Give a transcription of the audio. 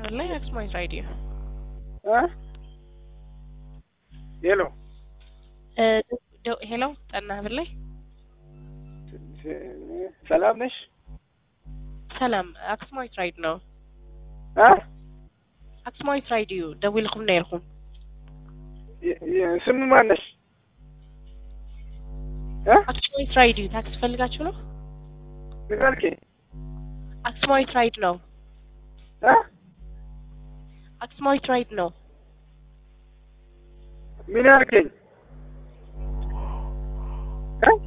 ላይ አክስማይዝ ራዲዮ እ ሄሎ ሄሎ ጠና ብላይ ሰላም ነሽ? ሰላም አክስማዊት ራይድ ነው አ አክስማዊት ራይድ እዩ ደዊልኩም ነይርኩም ስሙ ማን ነሽ? እ አክስማዊት ራይድ እዩ ታክሲ ፈልጋችሁ ነው ምን አልከኝ? አክስማዊት ራይድ ነው እ አክስማዊት ራይድ ነው ምን አልከኝ? እ